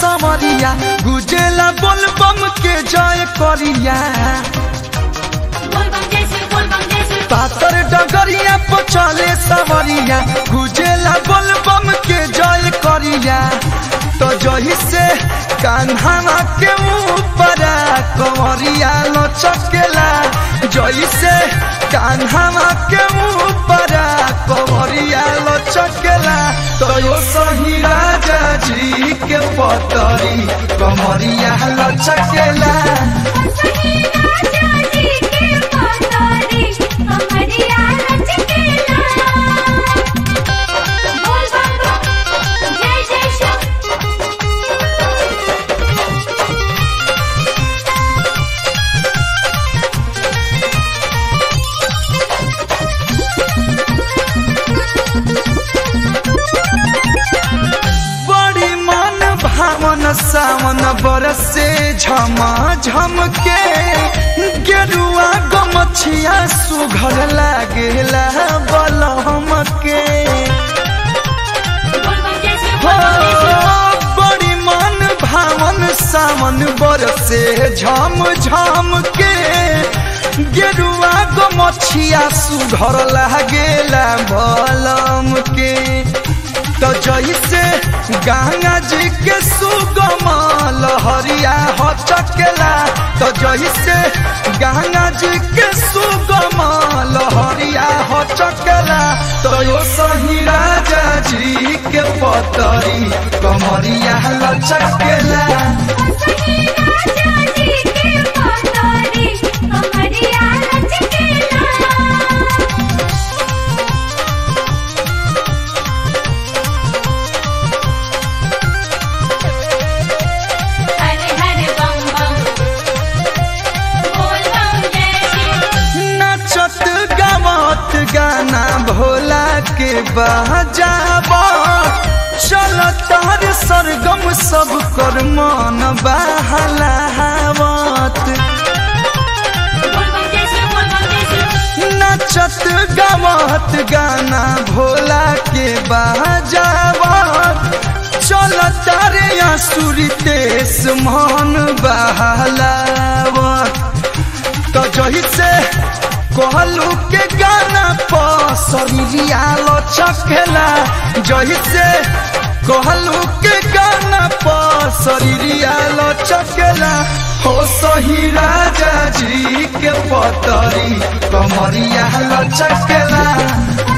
समरिया गुजेला बोल बम के जय करिया बोल बम जैसे बोल बम जैसे पातर डगरिया पर चले सवरिया गुजेला बोल बम के जय करिया तो जही से कान्हा के ऊपर कंवरिया लचकेला जही से कान्हा के ऊपर कंवरिया लचकेला तो यो सही राजा जी के पतरी कमरिया लचकेला सही राजा जी के पतारी कमरिया लचकेला बोल बम बम जय जय शिव बड़ी मन भावन सावन बरसे झम झम के गेरुआ गमछिया सुघर लागेला बलहम के बोल बम जैसे हो बोल बम जैसे बड़ी मन भावन सावन बरसे झम झम के गेरुआ गमछिया सुघर लागेला बलम के तो जैसे गंगा जी के सुगम लहरिया हो चकेला तो जैसे गंगा जी के सुगम लहरिया हो चकेला तो यो सही राजा जी के पतरी कमरिया लचकेला सही राजा जी के पतारी कमरिया लचकेला हरे हरे बम बम बोल बम जय शिव नचत गावत गाना भोला के बजाब चल तार सरगम सब कर मन बहलावत बोल बम जैसे बोल बम जैसे नचत गावत गाना भोला के बजावत चल तारे आसुरी तेस मन बहलावत तो जही से कहलू के गाना पसरिया लचकेला जही से कहलू के गाना पसरिया लचकेला हो सही राजा जी के पतरी कमरिया लचकेला